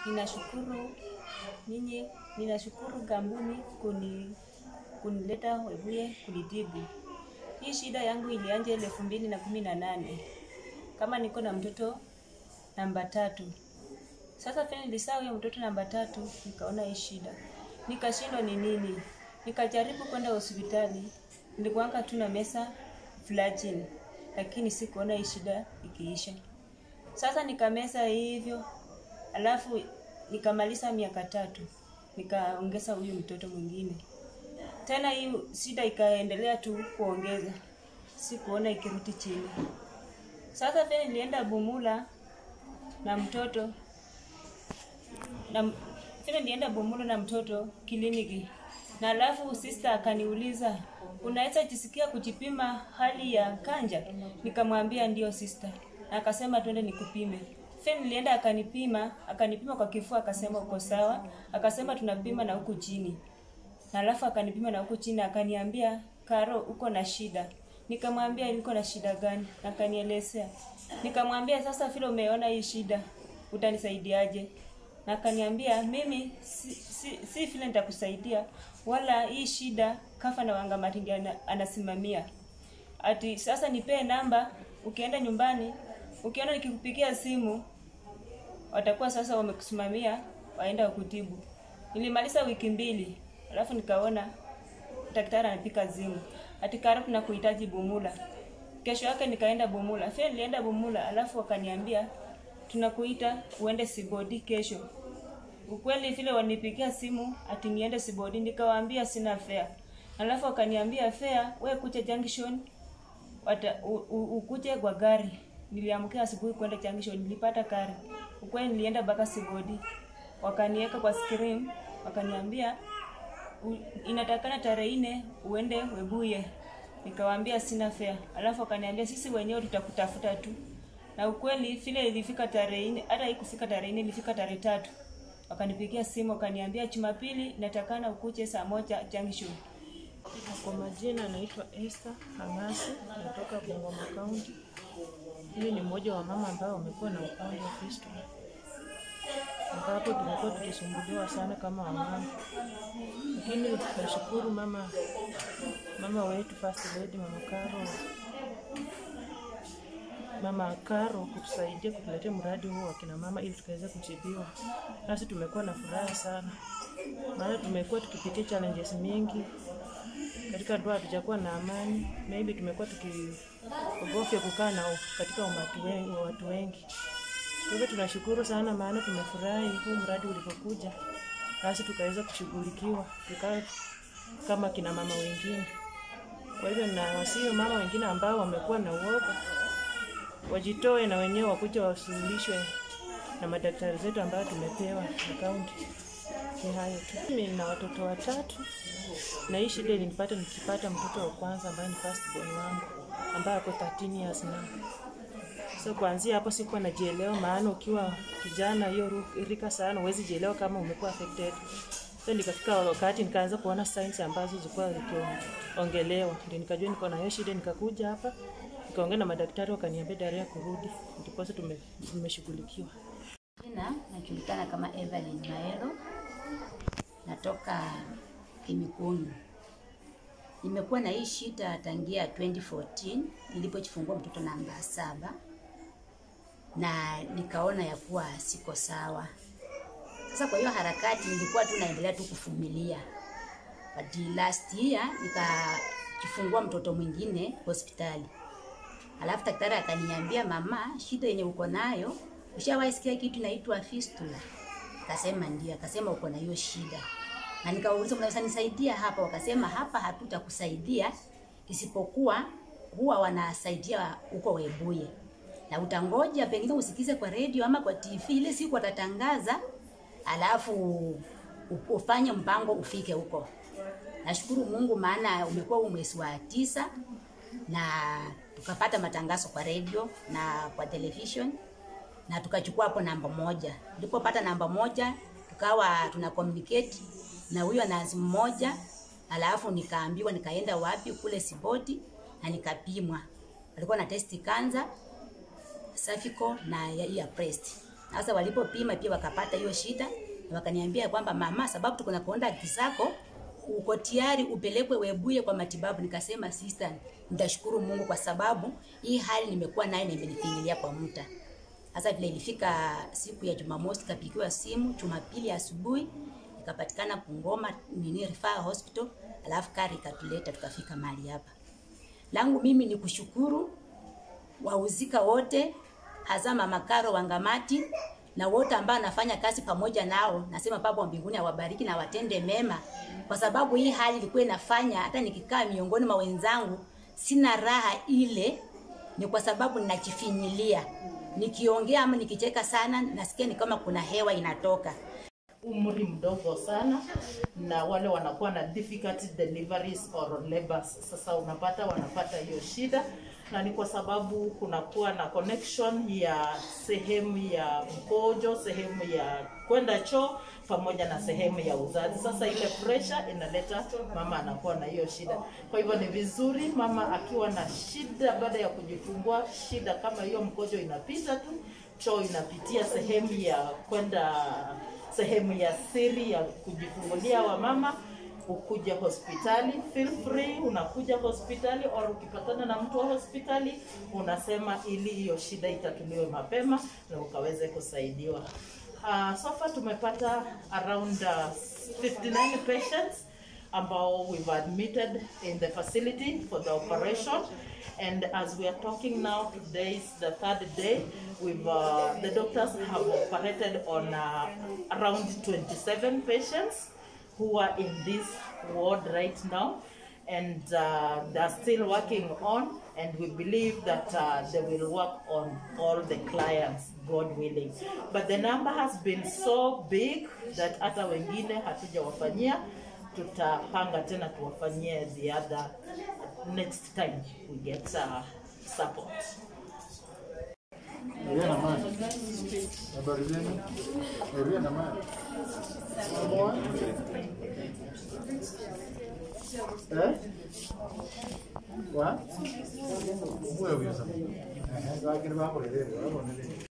Ninashukuru nyinyi, ninashukuru kampuni kuni kunileta Webuye kunitibu. Hii shida yangu ilianza ile elfu mbili na kumi na nane kama niko na mtoto namba tatu. Sasa pia nilisaa huyo mtoto namba tatu, nikaona hii shida, nikashindwa ni nini. Nikajaribu kwenda hospitali, nilikuanga tu na mesa Flagyl, lakini sikuona hii shida ikiisha. Sasa nikamesa hivyo, alafu nikamaliza miaka tatu, nikaongeza huyu mtoto mwingine tena. Hii shida ikaendelea tu kuongeza, sikuona ikirudi chini. Sasa pia nilienda Bumula na mtoto na tena nilienda Bumula na mtoto kliniki, na alafu sister akaniuliza unaweza jisikia kujipima hali ya kanja? Nikamwambia ndio sister, na akasema twende nikupime. Fe nilienda akanipima, akanipima kwa kifua, akasema uko sawa, akasema tunapima na huku chini, na alafu akanipima na huku chini, akaniambia Karo, uko na shida. Nikamwambia niko na shida gani? Akanielezea. Nikamwambia sasa, vile umeona hii shida, utanisaidiaje? Na akaniambia mimi si, si, si vile nitakusaidia wala hii shida kafa na wanga Matingi ana, anasimamia ati sasa nipee namba, ukienda nyumbani, ukiona nikikupigia simu watakuwa sasa wamekusimamia waenda kutibu. Nilimaliza wiki mbili, alafu nikaona daktari anapika simu ati Karo, tunakuhitaji Bumula. Kesho yake nikaenda Bumula, fia nilienda Bumula, alafu wakaniambia tunakuita uende Sibodi kesho. Ukweli vile wanipigia simu ati niende Sibodi, nikawaambia sina fare. Alafu wakaniambia fare, we kuja junction wata, u, u, ukuje kwa gari. Niliamkia asubuhi kwenda junction, nilipata gari. Ukweli nilienda mpaka Sibodi, wakaniweka kwa screen, wakaniambia u, inatakana tarehe nne uende Webuye. Nikawaambia sina fare. Alafu wakaniambia sisi wenyewe tutakutafuta tu. Na ukweli vile ilifika tarehe nne, hata haikufika tarehe nne, ilifika tarehe tatu. Wakanipigia simu wakaniambia Jumapili natakana ukuje saa moja junction. Kwa majina naitwa Esther Hamasi, natoka Bungoma County. Mimi ni mmoja wa mama ambao wamekuwa na ugonjwa wa fistula, ambapo tumekuwa tukisumbuliwa sana kama wamama, lakini nashukuru mama mama wetu First Lady Mama Karo Mama Karo kutusaidia kutuletea mradi huu wa kina mama ili tukaweza kutibiwa. Nasi tumekuwa na furaha sana, maana tumekuwa tukipitia challenges mingi katika ndoa, hatujakuwa na amani, maybe tumekuwa tukiogofya kukaa nao katika umati wengi, watu wengi. Kwa hivyo tunashukuru sana, maana tumefurahi huu mradi ulipokuja, nasi tukaweza kushughulikiwa tukawa kama kina mama wengine. Kwa hivyo na wasio mama wengine ambao wamekuwa na uoga wajitoe na wenyewe wakuja wasuluhishwe na madaktari zetu ambayo tumepewa na kaunti. Ni hayo tu. Mimi nina watoto watatu na hii shida ilinipata nikipata mtoto wa kwanza ambaye ni first born wangu ambaye ako 13 years now. So kuanzia hapo sikuwa najielewa, maana ukiwa kijana hiyo rika sana huwezi jielewa kama umekuwa affected. So nikafika wakati nikaanza kuona signs ambazo zilikuwa zikiongelewa, ndio nikajua niko na hiyo shida, nikakuja hapa nikaongea na madaktari wakaniambia daria ya kurudi, ndiposa tume, tumeshughulikiwa. Jina najulikana kama Evelyn Maelo, natoka Kimikuni. Nimekuwa na hii shida tangia 2014 nilipojifungua mtoto namba saba, na nikaona ya kuwa siko sawa. Sasa kwa hiyo harakati nilikuwa tu naendelea tu kuvumilia, but last year nikajifungua mtoto mwingine hospitali Alafu daktari akaniambia, mama, shida yenye uko nayo, ushawahi sikia kitu inaitwa fistula? Akasema ndio. Akasema uko na hiyo shida, na nikauliza mnaweza nisaidia hapa? Wakasema hapa hatutakusaidia, isipokuwa huwa wanasaidia huko Webuye, na utangoja pengine usikize kwa redio ama kwa TV ile siku watatangaza, alafu ufanye mpango ufike huko. Nashukuru Mungu maana umekuwa huu mwezi wa tisa na tukapata matangazo kwa radio na kwa television na tukachukua hapo namba moja. Tulipopata namba moja, tukawa tuna communicate na huyo nasi mmoja, alafu nikaambiwa nikaenda wapi kule Siboti na nikapimwa. Alikuwa na testi kanza cervical na ya, ya breast. Sasa walipopima pia wakapata hiyo shida na wakaniambia kwamba mama, sababu tuko na contact zako, uko tayari upelekwe Webuye kwa matibabu. Nikasema sister, nitashukuru Mungu kwa sababu hii hali nimekuwa nayo na imenifinyilia kwa muda. Sasa vile ilifika siku ya Jumamosi, kapigiwa simu, Jumapili asubuhi ikapatikana Bungoma nini referral hospital, alafu kari ikatuleta tukafika mahali hapa. Langu mimi ni kushukuru wahusika wote, hasa Mama Karo Wangamati na wote ambao anafanya kazi pamoja nao. Nasema Baba wa mbinguni awabariki na watende mema, kwa sababu hii hali ilikuwa inafanya hata nikikaa miongoni mwa wenzangu sina raha ile, ni kwa sababu ninajifinyilia. Nikiongea ama nikicheka sana, nasikia ni kama kuna hewa inatoka. umri mdogo sana na wale wanakuwa na difficult deliveries or labors. Sasa unapata wanapata hiyo shida, na ni kwa sababu kunakuwa na connection ya sehemu ya mkojo, sehemu ya kwenda choo pamoja na sehemu ya uzazi. Sasa ile pressure inaleta mama anakuwa na hiyo shida. Kwa hivyo ni vizuri mama akiwa na shida baada ya kujifungua, shida kama hiyo, mkojo inapita tu, choo inapitia sehemu ya kwenda sehemu ya siri ya kujifungulia wa mama ukuja hospitali feel free unakuja hospitali or ukipatana na mtu wa hospitali unasema ili hiyo shida itatuliwe mapema na ukaweze kusaidiwa uh, so far tumepata around uh, 59 patients ambao we've admitted in the facility for the operation and as we are talking now today is the third day we've uh, the doctors have operated on uh, around 27 patients who are in this ward right now and uh, they're still working on and we believe that uh, they will work on all the clients god willing but the number has been so big that hata wengine hatujawafanyia tutapanga tena tuwafanyie the other next time we get uh, support Maria na Mari. Habari zenu? Maria na Mari. Samoa? Eh? Wa? Mwe huyo sasa. Eh, wakini babo lele, wabonele.